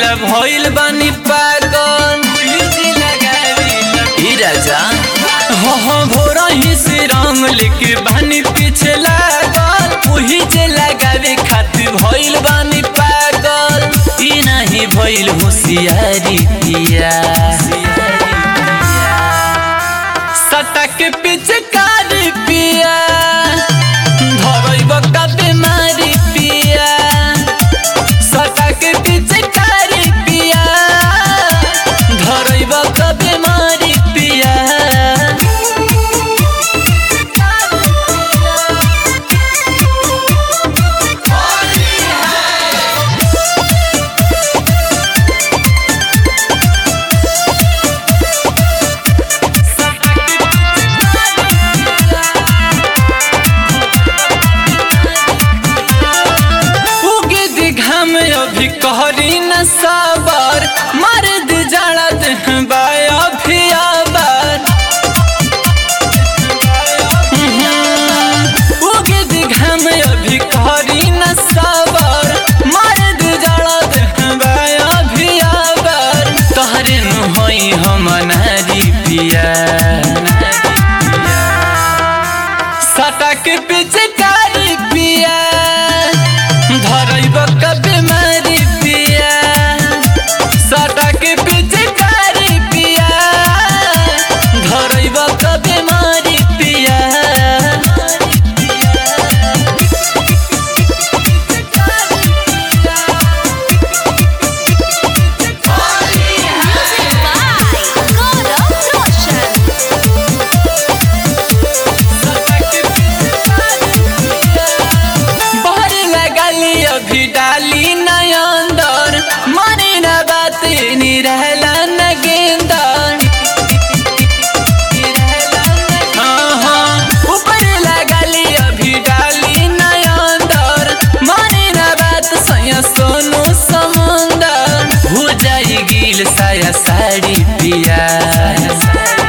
लगावेला भइल बानी पागल ई राजा हो हो भोरा ही से रंग लेके बानी पीछे लागल उही जे लगावे खातिर भइल बानी पागल ई नाही भइल होशियारी पिया सटक पीछे कार पिया धरैब का बीमारी पिया सटक पीछे कार पिया धरैब का बीमारी पिया उगे दिघाम अभी कहरी न साबर मर्द जड़ा देह बाया भी आबर उगे दिघाम अभी कहरी न साबर मर्द जड़ा देह बाया भी आबर तहरे नु होई हम नारी पिया सटक पीछे कारी पिया धरैब का बीमारी पिया सटक पीछे कारी पिया धरैब का बीमारी पिया Music by Gaurav Roshan. बहर लगली अभी डाली नय अंदर मने न बात नी रहला न गेंदर हाँ, हाँ, ऊपर लगली अभी डाली नय अंदर मने न बात सया सोनू समंदर हो जाई गिल साया साड़ी पिया